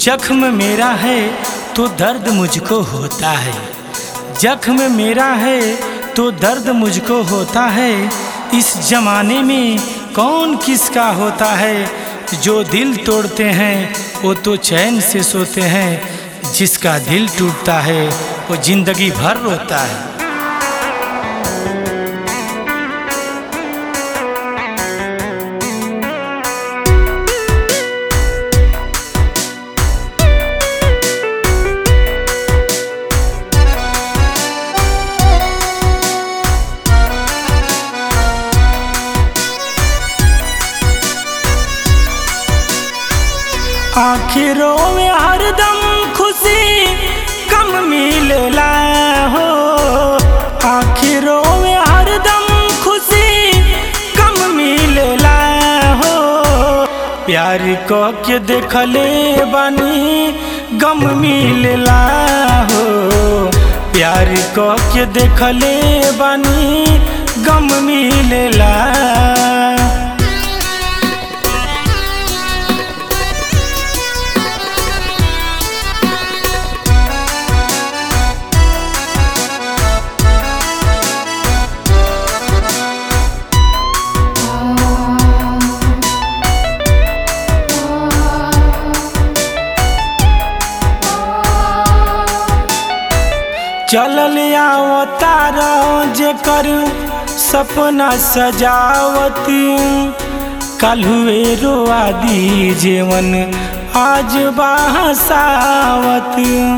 जख्म मेरा है तो दर्द मुझको होता है जख्म मेरा है तो दर्द मुझको होता है इस जमाने में कौन किसका होता है जो दिल तोड़ते हैं वो तो चैन से सोते हैं जिसका दिल टूटता है वो जिंदगी भर रोता है आखिरों में हरदम खुशी कम मिलेला हो आखिरों में हरदम खुशी कम मिलेला हो प्यार को के देखले बानी गम मिलेला हो प्यार को के देखले बानी गम मिलेला चलल अवतार जे कर सपना सजावती कलुए रोआदी जेवन आज बहसावत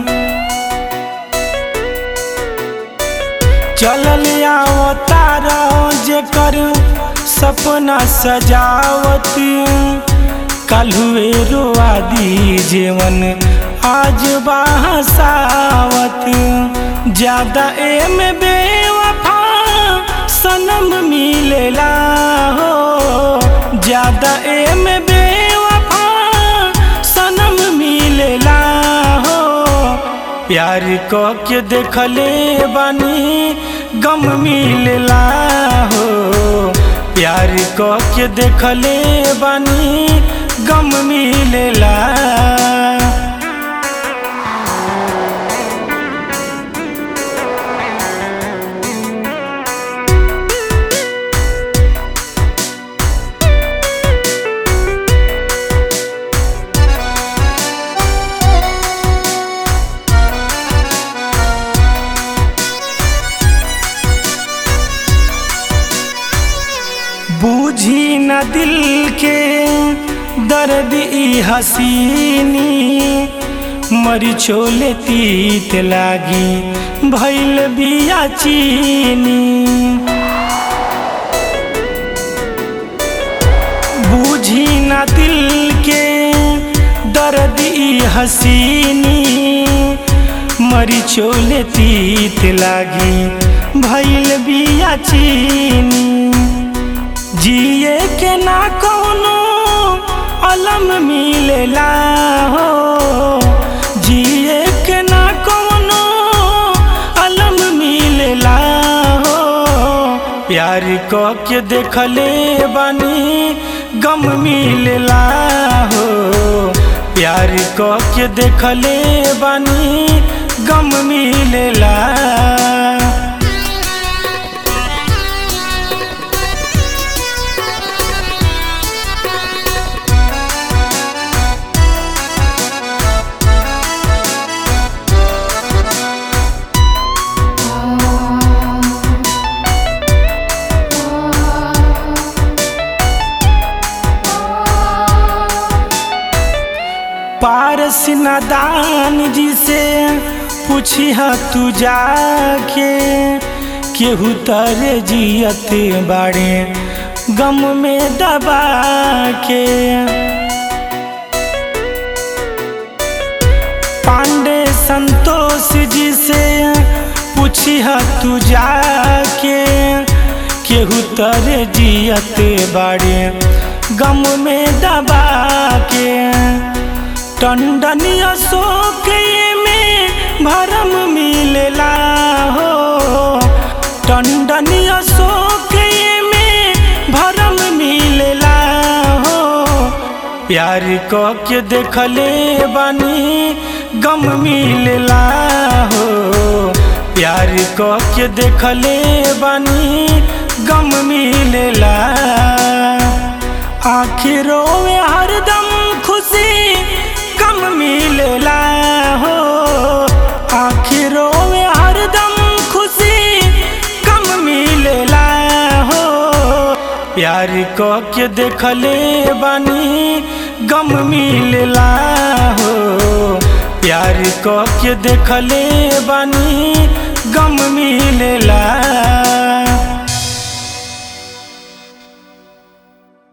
चलल अवतार जे कर सपना सजावती कलुए रोआदी जेवन आज बहसावत ज्यादा एम बेवफा सनम मिलेला हो ज्यादा एम बेवफा सनम मिलेला हो प्यार को के देखले बानी गम मिलेला हो प्यार को के देखले बानी गम मिलेला बूझी न दिल के दर्द ई हसीनी मरी छोले तीत लागी भैल बिया चीनी बूझी न दिल के दर्द ई हसीनी मरी छोले तीत लागी भैल बिया चीनी जिए के ना कोनो अलम मिलेला हो जिए के ना कोनो अलम मिलेला हो प्यार को के देखले बानी गम मिलेला हो प्यार को के देखले बानी गम मिलेला पारस नादान जी से पूछी तू जाके केहू तरे जियत बाड़े गम में दबा के पांडे संतोष जी से पूछी तू जाके केहू तरे जियत बाड़े गम में दबा के टंडनी अशोक में भरम मिलेला हो टंडनी अशोक में भरम मिलेला हो प्यार क के देखले बानी गम मिलेला हो प्यार क के देखले बानी गम मिलेला आखिरों में हरदम खुशी कम मिलेला हो आखिरों में हरदम खुशी कम मिलेला हो प्यार क के देखले बानी गम मिलेला हो प्यार क के देखले बानी गम मिलेला